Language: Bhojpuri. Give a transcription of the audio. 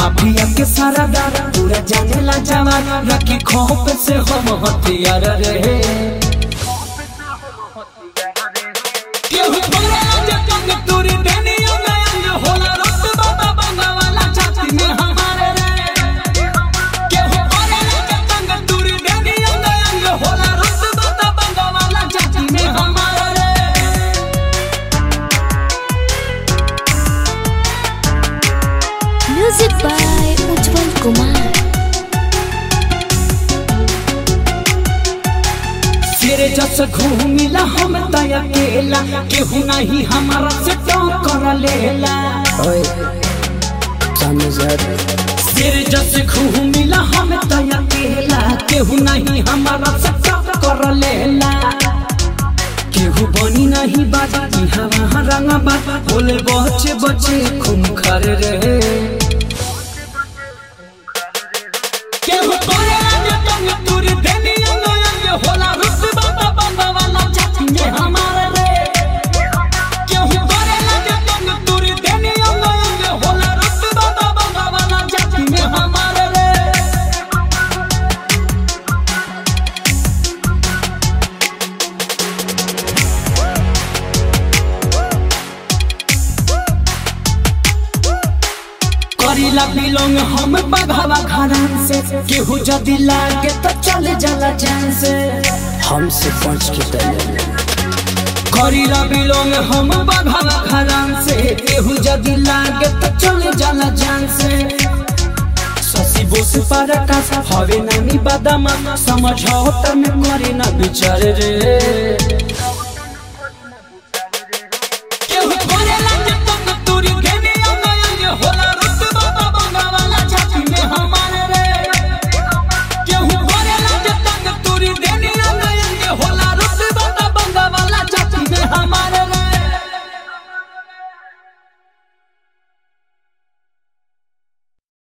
माफिया के सारा दादा पूरा जाने ला जवान रखी खोप से हम हथियार रहे केहू बोले जे कंग तोरी देनी अंग अंग होला रक्त बाबा बंगा वाला छाती में हमारे रे केहू बोले जे कंग तोरी देनी अंग अंग होला रक्त बाबा बंगा वाला छाती में हमारे रे Music by Ujjwal Kumar. तेरे जस घूमिला हम तय अकेला केहू नहीं हमारा से टक्कर लेला ओए सामने से हट तेरे जस घूमिला हम तय अकेला केहू नहीं हमारा से टक्कर लेला केहू बनी नहीं बाजा की हवा रंग बाजा बोले बचे बचे खून खर रहे केहू तोरे आगे तंग तुरी देनी अंग अंग होला रुस बाबा बंगा वाला छाती में हमारे रे केहू तोरे आगे तंग तुरी देनी अंग अंग होला रुस बाबा बंगा वाला छाती में हमारे रे करीला बिलोंग हम बघावा घरान से केहू जदी लागे तो चले जाला जान से हमसे पहुंच के तले करीला बिलोंग हम बघावा घरान से केहू जदी लागे तो चले जाला जान से ससी बोस पर आकाश हवे नानी बादामा समझौता में करे ना विचार रे